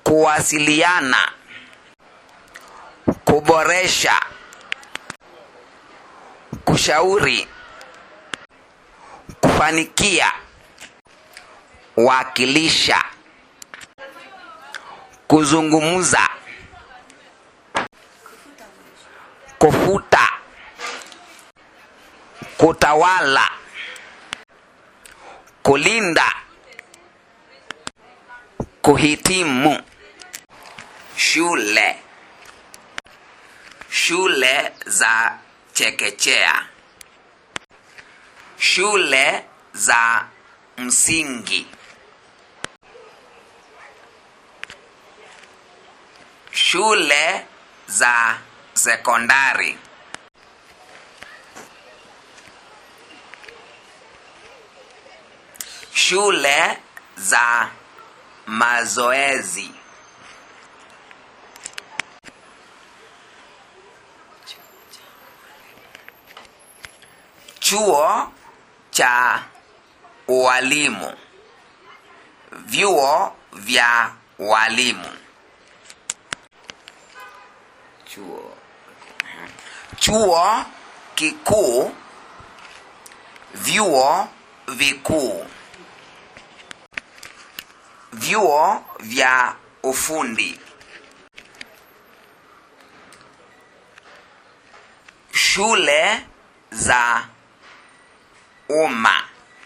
kuwasiliana, kuboresha, kushauri, kufanikia, wakilisha, kuzungumza, kufuta, kutawala, kulinda, kuhitimu, shule, shule za chekechea, shule za msingi, shule za sekondari, shule za mazoezi, chuo cha ualimu, vyuo vya walimu, chuo chuo kikuu, vyuo vikuu, vyuo vya ufundi, shule za umma,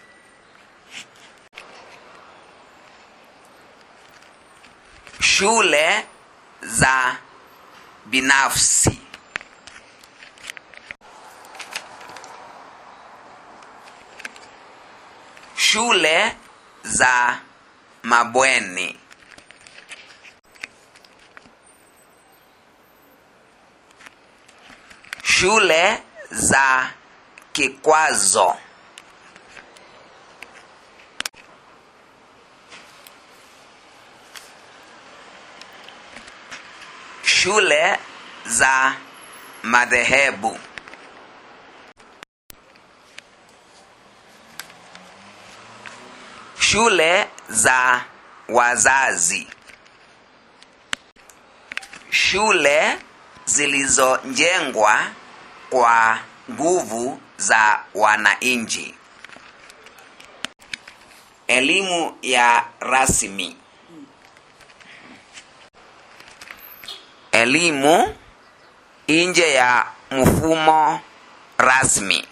shule za binafsi, shule za mabweni, shule za kikwazo, shule za madhehebu, shule za wazazi, shule zilizojengwa kwa nguvu za wananchi, elimu ya rasmi, elimu nje ya mfumo rasmi,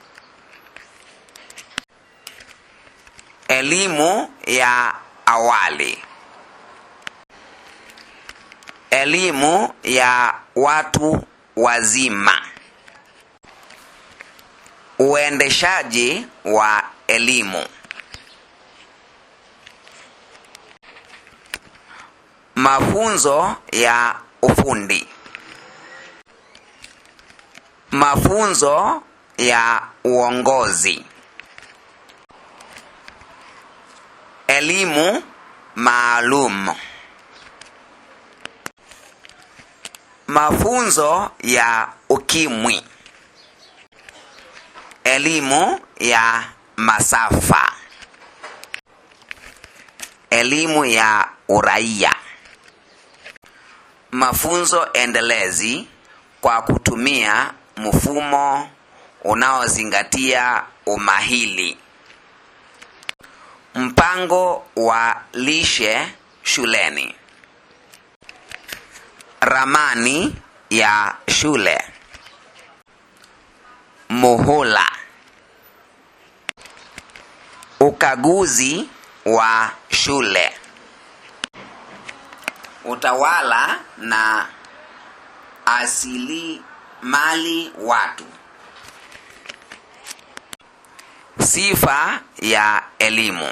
elimu ya awali, elimu ya watu wazima, uendeshaji wa elimu, mafunzo ya ufundi, mafunzo ya uongozi, elimu maalum, mafunzo ya ukimwi, elimu ya masafa, elimu ya uraia, mafunzo endelezi kwa kutumia mfumo unaozingatia umahili, mpango wa lishe shuleni, ramani ya shule, muhula, ukaguzi wa shule, utawala na asili mali watu, sifa ya elimu,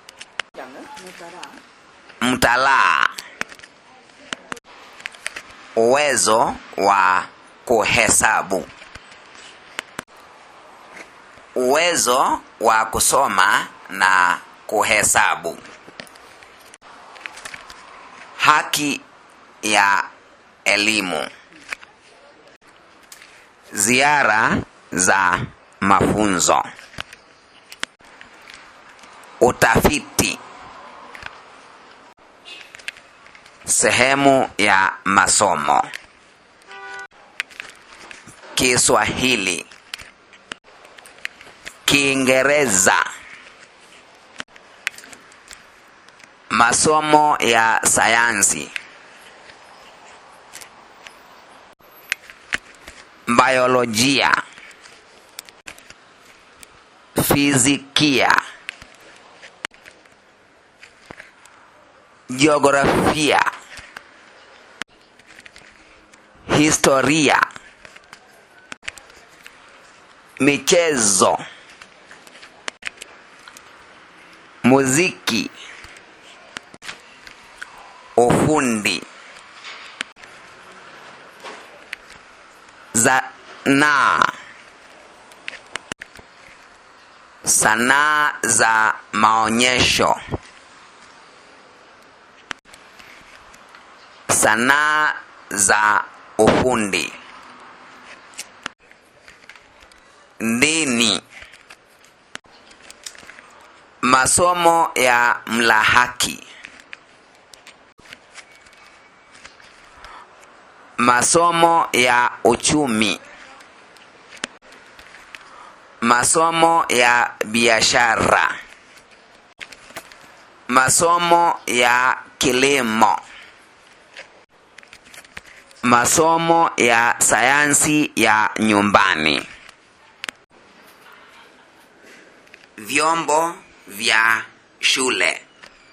mtalaa, uwezo wa kuhesabu, uwezo wa kusoma na kuhesabu, haki ya elimu, ziara za mafunzo, utafiti, Sehemu ya masomo. Kiswahili, Kiingereza, masomo ya sayansi, biolojia, fizikia, jiografia, historia, michezo, muziki, ufundi, zanaa, sanaa za maonyesho, sanaa za ufundi, dini, masomo ya mlahaki, masomo ya uchumi, masomo ya biashara, masomo ya kilimo, masomo ya sayansi ya nyumbani, vyombo vya shule,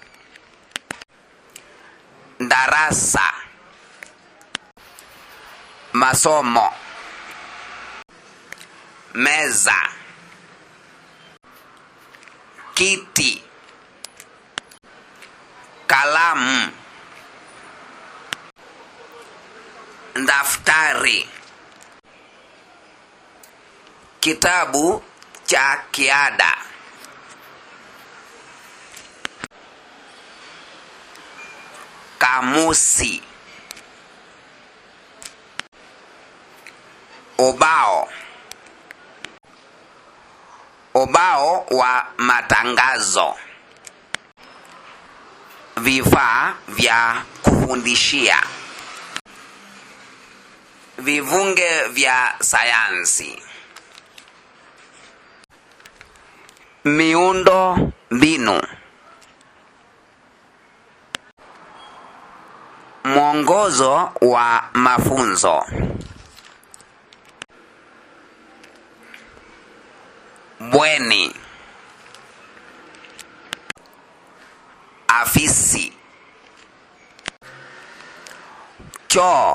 darasa, masomo, meza, kiti, kalamu, daftari, kitabu cha kiada, kamusi, ubao, ubao wa matangazo, vifaa vya kufundishia, vivunge vya sayansi, miundo mbinu, mwongozo wa mafunzo, bweni, afisi, choo,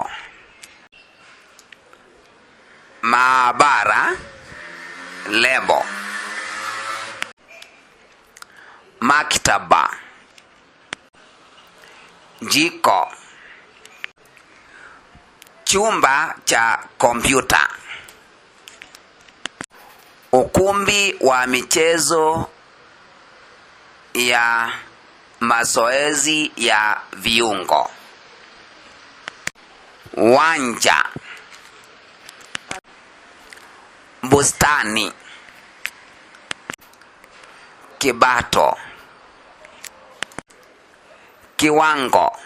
maabara, lebo, maktaba, jiko, chumba cha kompyuta, ukumbi wa michezo ya mazoezi ya viungo, wanja, bustani, kibato, kiwango,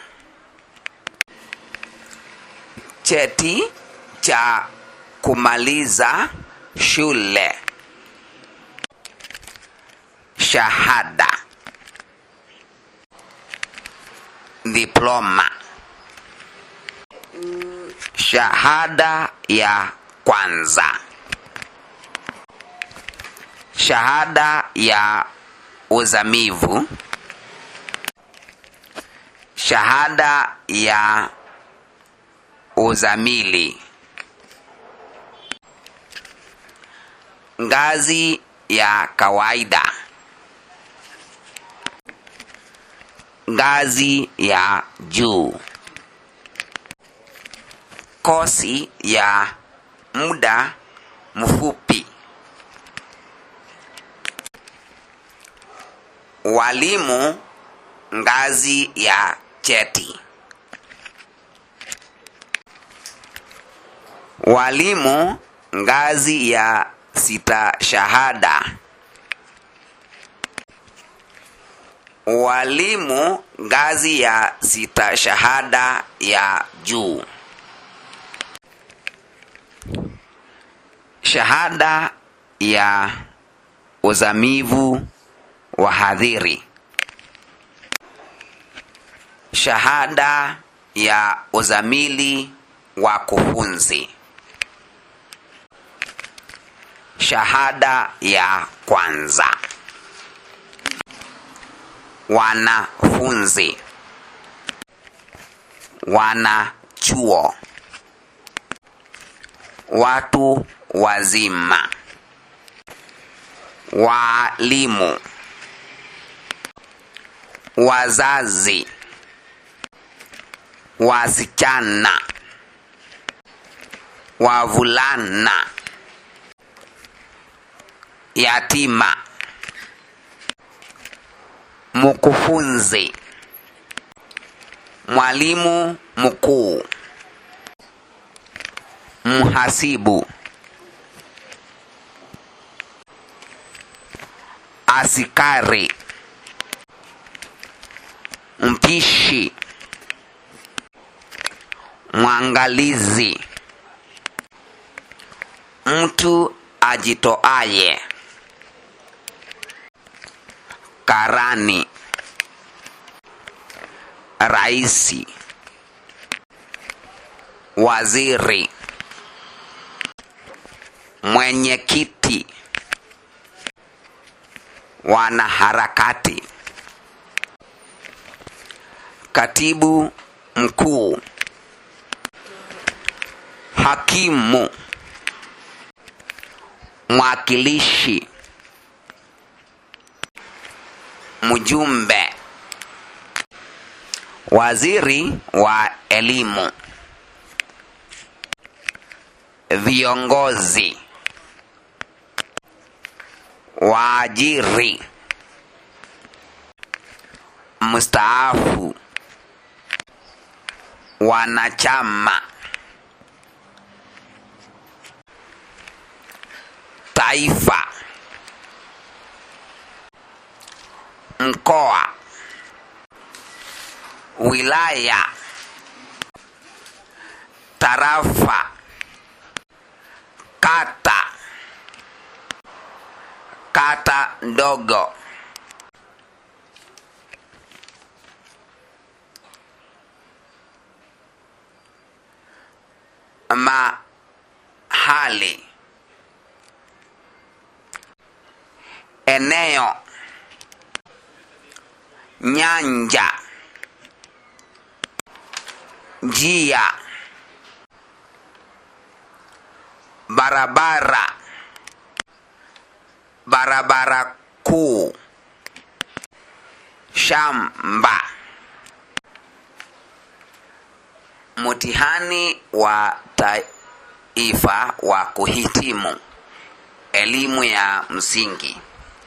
cheti cha kumaliza shule, shahada, diploma, shahada ya kwanza, shahada ya uzamivu, shahada ya uzamili, ngazi ya kawaida, ngazi ya juu, kosi ya muda mfupi, walimu ngazi ya cheti, walimu ngazi ya sita shahada, walimu ngazi ya sita shahada ya juu shahada ya uzamivu wahadhiri shahada ya uzamili wa kufunzi shahada ya kwanza wanafunzi wanachuo watu wazima walimu wazazi wasichana wavulana yatima mkufunzi mwalimu mkuu mhasibu askari mpishi mwangalizi mtu ajitoaye karani raisi waziri mwenyekiti wanaharakati katibu mkuu hakimu mwakilishi mjumbe waziri wa elimu viongozi waajiri mstaafu wanachama taifa mkoa wilaya tarafa kata kata ndogo mahali eneo nyanja njia barabara barabara kuu shamba mtihani wa taifa wa kuhitimu elimu ya msingi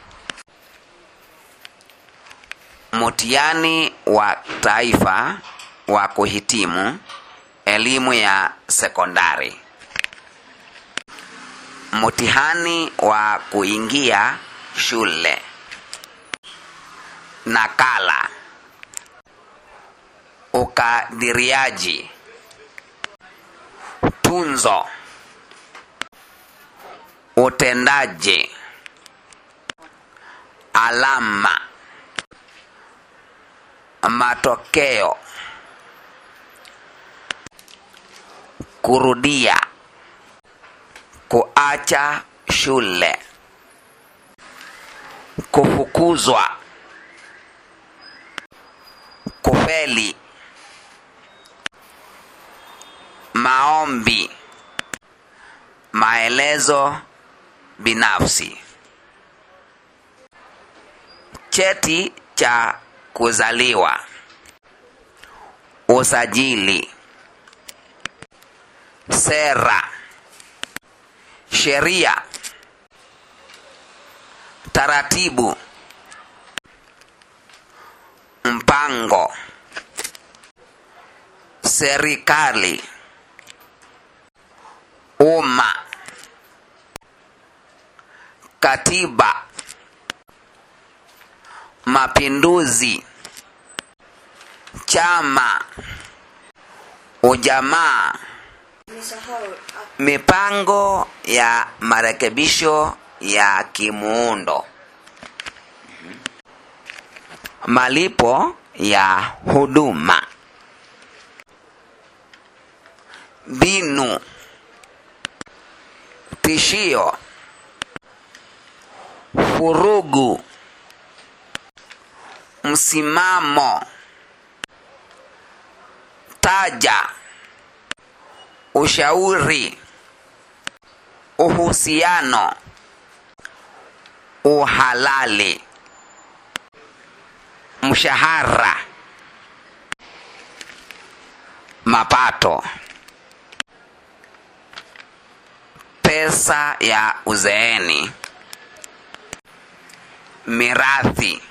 mtihani wa taifa wa kuhitimu elimu ya sekondari mtihani wa kuingia shule nakala ukadiriaji tunzo utendaji alama matokeo kurudia kuacha shule kufukuzwa kufeli maombi maelezo binafsi cheti cha kuzaliwa usajili sera sheria taratibu mpango serikali umma katiba mapinduzi chama ujamaa Nimesahau. mipango ya marekebisho ya kimuundo malipo ya huduma mbinu tishio furugu msimamo taja ushauri uhusiano uhalali mshahara mapato pesa ya uzeeni mirathi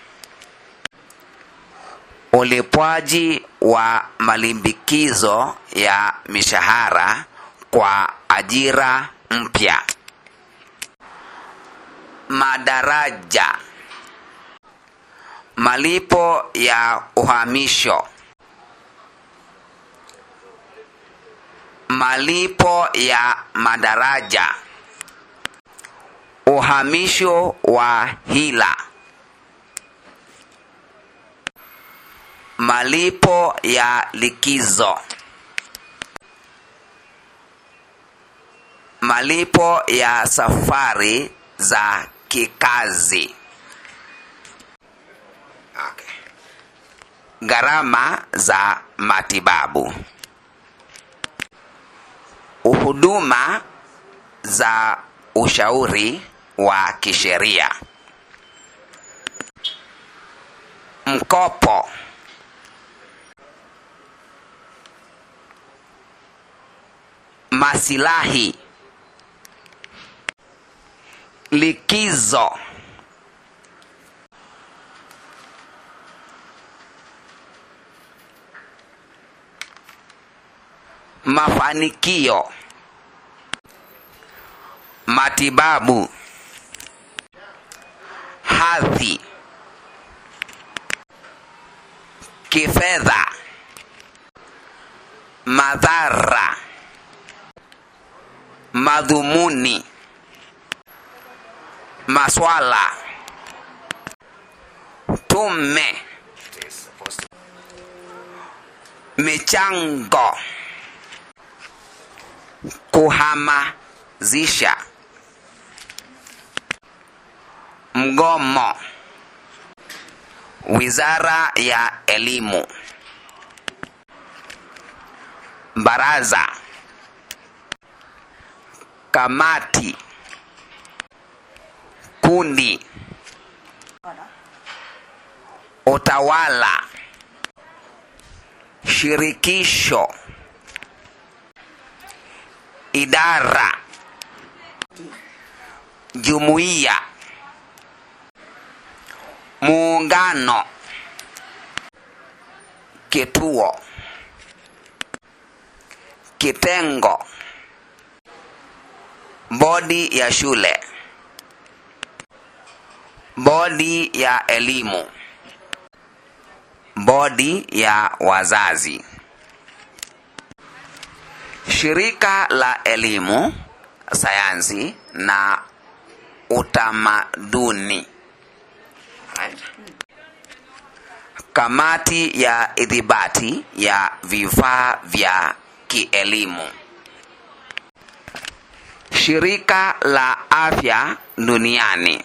ulipwaji wa malimbikizo ya mishahara kwa ajira mpya madaraja malipo ya uhamisho malipo ya madaraja uhamisho wa hila malipo ya likizo malipo ya safari za kikazi okay. gharama za matibabu huduma za ushauri wa kisheria mkopo masilahi likizo mafanikio matibabu hadhi kifedha madhara madhumuni maswala tume michango kuhamazisha mgomo wizara ya elimu baraza kamati kundi utawala shirikisho idara jumuiya muungano kituo kitengo bodi ya shule bodi ya elimu bodi ya wazazi shirika la elimu sayansi na utamaduni kamati ya idhibati ya vifaa vya kielimu shirika la afya duniani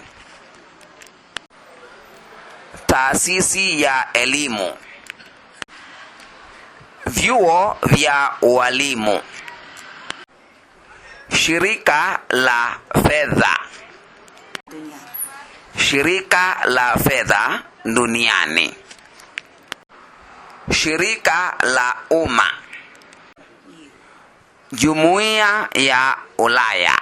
taasisi ya elimu vyuo vya ualimu shirika la fedha duniani. shirika la fedha duniani shirika la umma jumuiya ya ulaya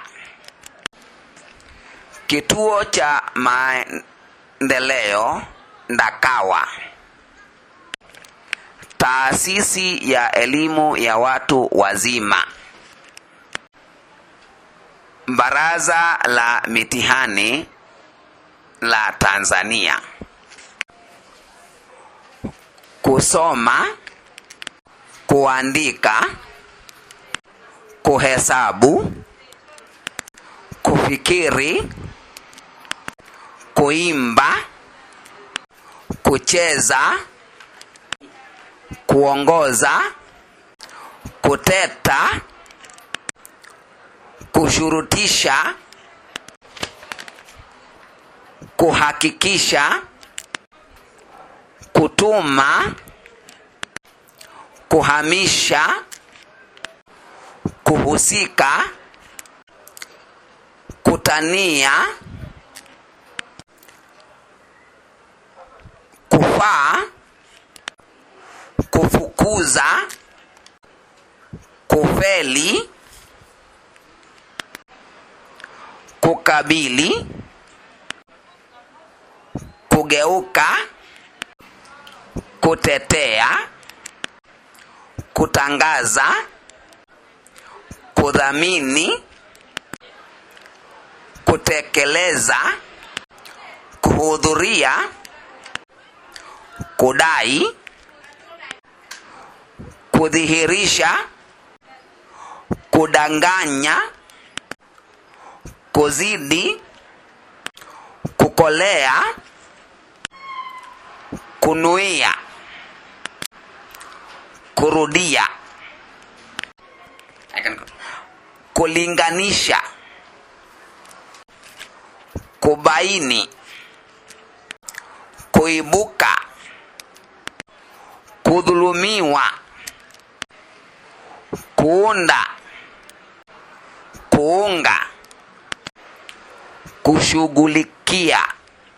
kituo cha maendeleo ndakawa taasisi ya elimu ya watu wazima baraza la mitihani la tanzania kusoma kuandika kuhesabu kufikiri kuimba kucheza kuongoza kuteta kushurutisha kuhakikisha kutuma kuhamisha kuhusika kutania kufaa kufukuza kufeli kukabili kugeuka kutetea kutangaza kudhamini kutekeleza kuhudhuria kudai kudhihirisha kudanganya kuzidi kukolea kunuia kurudia kulinganisha kubaini kuibuka kudhulumiwa kuunda kuunga kushughulikia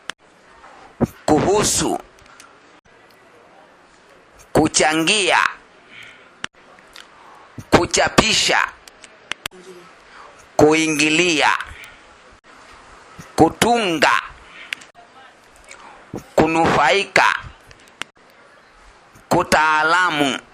kuhusu kuchangia kuchapisha kuingilia kutunga kunufaika kutaalamu